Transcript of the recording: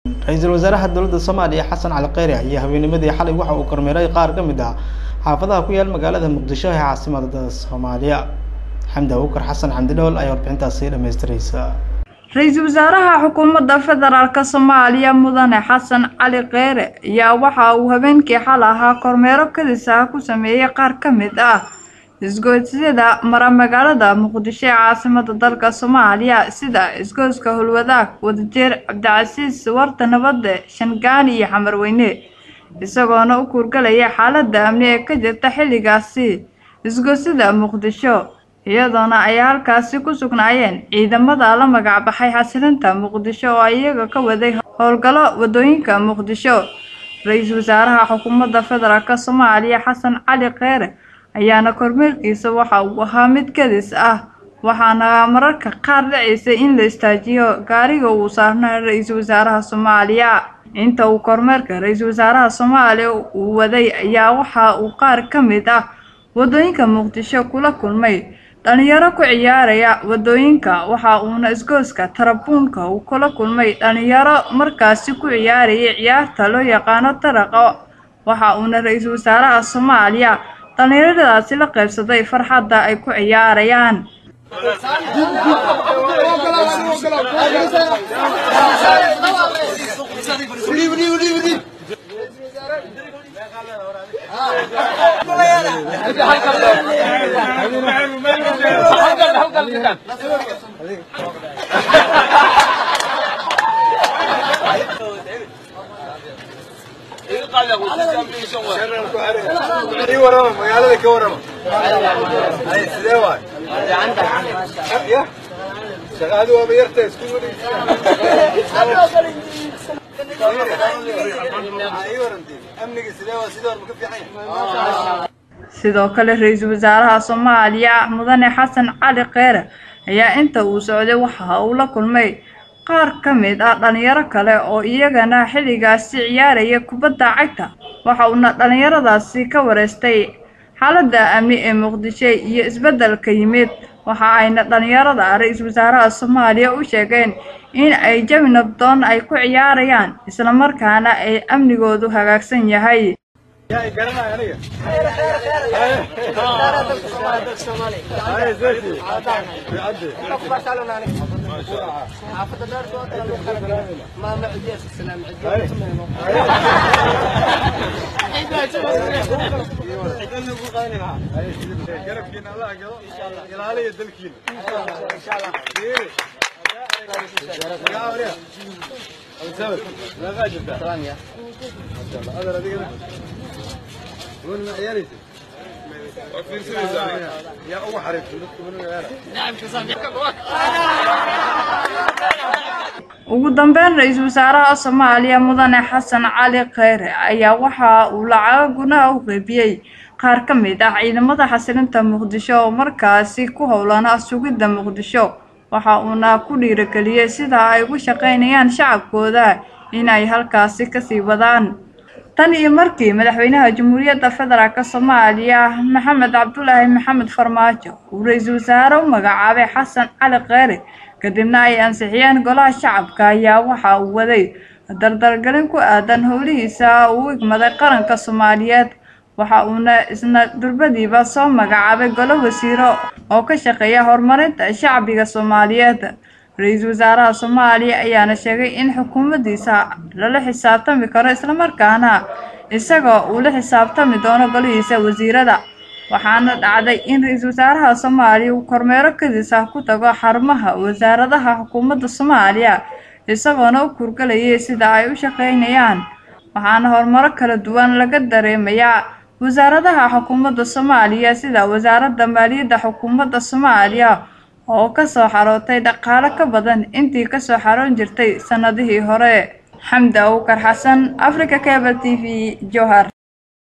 ra-iisul wasaaraha dowladda soomaaliya xasan cali kheyre ayaa habeenimadii xalay waxa uu kormeeray qaar ka mid ah xaafadaha ku yaal magaalada muqdisho ee caasimada soomaaliya xamdi abuukar xasan xamdi dhool ayaa warbixintaasi dhamaystiraysa ra-iisul wasaaraha xukuumadda federaalk soomaaliya mudane xasan cali kheyre ayaa waxa uu habeenkii xal ahaa kormeero kadis ah ku sameeyey qaar ka mid ah isgoysyada mara magaalada muqdisho ee caasimada dalka soomaaliya sida isgoyska hulwadaag wadajeer cabdicasiis warta nabadde shangaani iyo xamarweyne isagoona u kuurgalaya xaalada amni ee ka jirta xilligaasi isgoysyada muqdisho iyadoona ay halkaasi ku sugnaayeen ciidamada la magacbaxay xasilinta muqdisho oo iyaga ka waday howlgallo wadooyinka muqdisho ra-iisul wasaaraha xukuumadda federaalk soomaaliya xasan cali kheyre ayaana kormeerkiisa waxa uu ahaa mid kadis ah waxaana mararka qaar dhacaysay in la istaajiyo gaariga uu saarnaa ra-iisul wasaaraha soomaaliya inta uu kormeerka ra-iisul wasaaraha soomaaliya uu waday ayaa waxa uu qaar ka mid ah wadooyinka muqdisho kula kulmay dhalinyaro ku ciyaaraya wadooyinka waxa uuna isgooska tarabuunka uu kula kulmay dhalinyaro markaasi ku ciyaarayay ciyaarta loo yaqaano taraqa waxa uuna ra-iisul wasaaraha soomaaliya dhalinyaradaasi la qaybsaday farxadda ay ku ciyaarayaan magaalada ka warama sidee waay ya shaqaadu waaba yarta isku amniga sidee waa sidii hore ma ka fiican sidoo kale ra-iisul wasaaraha soomaaliya mudane xasan cali kheyre ayaa inta uu socday waxa uu la kulmay qaar ka mid ah dhalinyaro kale oo iyagana xilligaasi ciyaaraya kubadda cagta waxa uuna dhalinyaradaasi ka wareystay xaaladda amni ee muqdisho iyo isbeddelka yimid waxa ayna dhalinyarada ra-iisul wasaaraha soomaaliya u sheegeen in ay jawi nabdoon ay ku ciyaarayaan islamarkaana ay amnigoodu hagaagsan yahay garabkiina allah galo ilaaliya dalkiina yaa ugu ugu dambeyn ra-iisul wasaaraha soomaaliya mudane xasan cali kheyre ayaa waxa uu lacago gunaha u qeybiyey qaar ka mid ah ciidamada xasilinta muqdisho oo markaasi ku howlana sugidda muqdisho waxa uuna ku dhiirageliyey sida ay ugu shaqaynayaan shacabkooda inay halkaasi kasii wadaan tan iyo markii madaxweynaha jamhuuriyadda federaalk soomaaliya maxamed cabdulaahi maxamed farmaajo uu ra-iisul wasaare u magacaabay xasan cali kheyre kadibna ay ansixiyeen golaha shacabka ayaa waxa uu waday dardargelin ku aadan howlihiisa uu igmaday qaranka soomaaliyeed waxa uuna isna durbadiiba soo magacaabay golo wasiiro oo ka shaqeeya horumarinta shacbiga soomaaliyeed ra-iisul wasaaraha soomaaliya ayaana sheegay in xukuumaddiisa lala xisaabtami karo islamarkaana isagoo uu la xisaabtami doono golihiisa wasiirada waxaana dhacday in ra-iisul wasaaraha soomaaliya uu kormeero kadis ah ku tago xarumaha wasaaradaha xukuumadda soomaaliya isagoona u kurgalayay sida ay u shaqaynayaan waxaana horumaro kala duwan laga dareemayaa wasaaradaha xukuumadda soomaaliya sida wasaaradda maaliyadda xukuumadda soomaaliya oo kasoo xarootay dhaqaalo ka badan intii kasoo xaroon jirtay sanadihii hore xamdi abuukar xasan africa cable t v johar